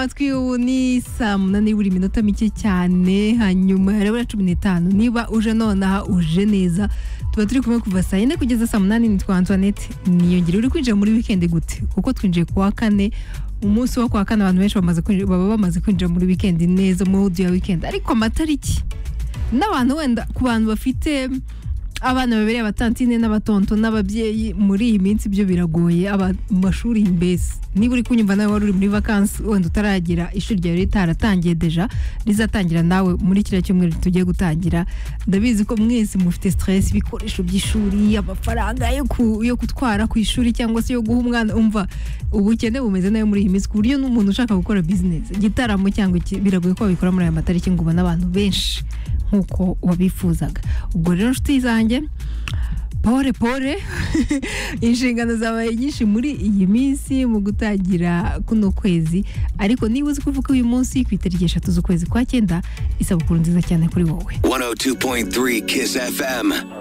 amatwi y'ubu ni saa munani buri minota mike cyane hanyuma harabura cumi n'itanu niba uje nonaha uje neza tuba turi kumwe kuva saa yine kugeza saa munani nitwa antoinette niyongere uri kwinjira muri wikendi gute kuko twinjiye ku wa kane umunsi wo kwa kane abantu benshi bamaze kwinjira- baba bamaze kwinjira muri wikendi neza mudi ya wikendi ariko amatariki n'abantu wenda ku bantu bafite abana babereye abatantine n'abatonto n'ababyeyi muri iyi minsi ibyo biragoye aba mu mashuri mbese niba uri kunyumva nawe wari uri muri vakansi wenda utaragera ishuri ryawe ritaratangiye deja rizatangira nawe muri kiriya cyumweru tugiye gutangira ndabizi ko mwese mufite stress ibikoresho by'ishuri amafaranga yo, ku, yo gutwara ku ishuri cyangwa se yo guha umwana umva ubukene bumeze nayo muri iyi minsi ku buryo n'umuntu ushaka gukora business igitaramo cyangwa iki biragoye ko wabikora muri aya matariki ngo ubone abantu benshi nk'uko wabifuzaga ubwo rero nshuti zanjye pore pore inshingano zabaye nyinshi muri iyi minsi mu gutangira kuno kwezi ariko niba uzi kuvuga uyu munsi ku itariki eshatu z'ukwezi kwa cyenda isabukuru nziza cyane kuri wowe 102.3 Kiss FM.